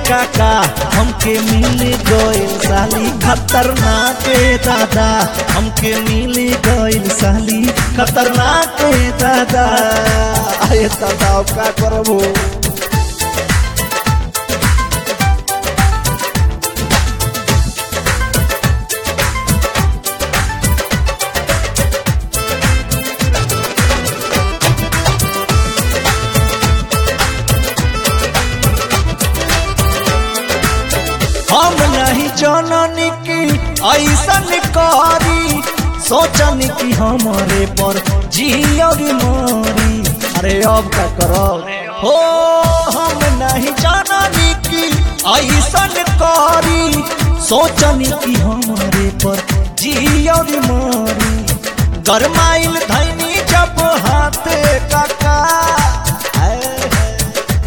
काका हमके मिल गइल साली खतरनाक ए दादा हमके मिल गइल साली खतरनाक ए दादा आए दादा अब का करबो हम नहीं जननी की ऐसन करी सोचन की हमारे पर जियर मोरी अरे अब का करो हो हम नहीं जननी की ऐसन करी सोचन की हमारे पर जियर मोरी गरमाइल धैनी जब हाथ काका हाय हाय।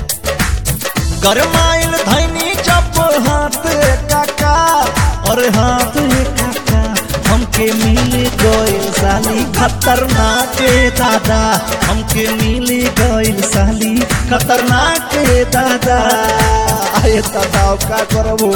गरमाइल धैनी जब हाथ काका और हाथ काका हमके मिल गइल साली खतरनाक ए दादा हमके मिल गइल साली खतरनाक ए दादा आए दादा अब का करबो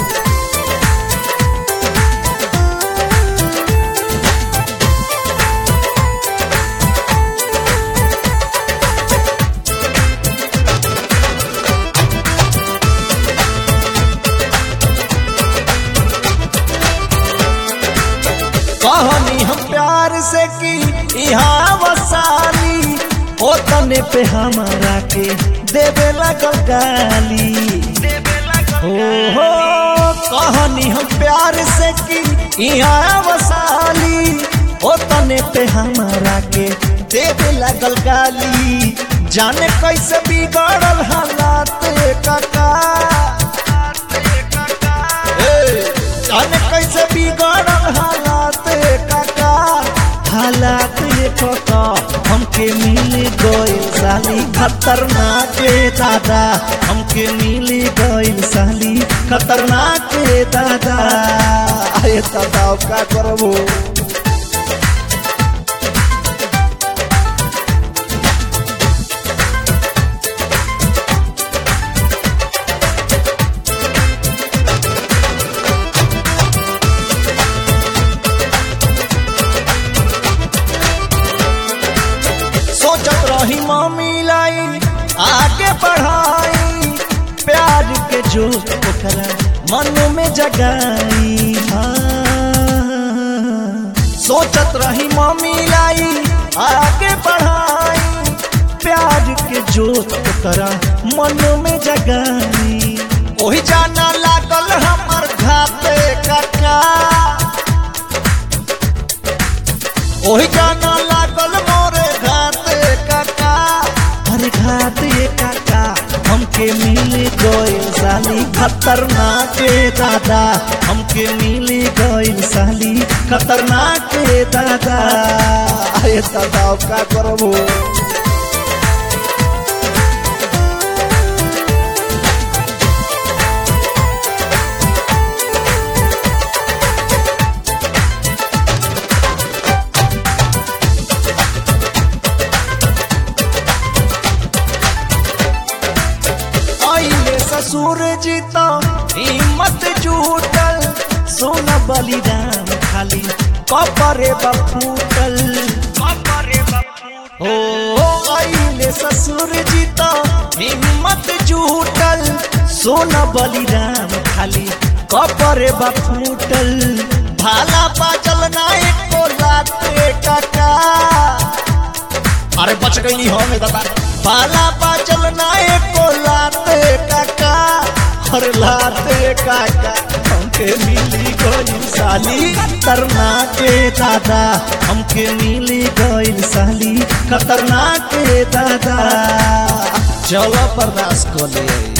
कहानी हम प्यार से की यहाँ वसाली ओ तने पे हमारा के देवे लगल गाली हो हो कहानी हम प्यार से की यहाँ वसाली ओ तने पे हमारा के देवे लगल गाली जाने कैसे बिगड़ल हालात काका ए, जाने कैसे बिगड़ल हालात काका हालात ये काका हमके मिल गइल साली खतरनाक ए दादा हमके मिल गइल साली खतरनाक ए दादा आए दादा अब का करबो सोचत रही मम्मी लाई आगे बढ़ाई प्यार के जो ओकरा मन में जगाई हाँ। सोचत रही मम्मी लाई आगे बढ़ाई प्यार के जो ओकरा मन में जगाई ओही जाना लागल हमर घाते काका ओही गाना लागल मोरे घाते काका अरे घाते काका हमके मिल गइल साली खतरनाक ए दादा हमके मिल गइल साली खतरनाक ए दादा आए दादा अब का करबो आइले ससुर जी तो हिम्मत जुटल सोना बलिदान खाली कपरे बफूटल ओ आइले ससुर जी तो हिम्मत जुटल सोना बलिदान खाली कपरे बफूटल भाला बाजल ना एको लाते काका अरे बच गई हम दादा बाला बाजल ना एको लाते काका अरे लाते काका हमके मिली गई साली खतरनाक के दादा हमके मिली गई साली खतरनाक के दादा चलो बर्दाश्त को ले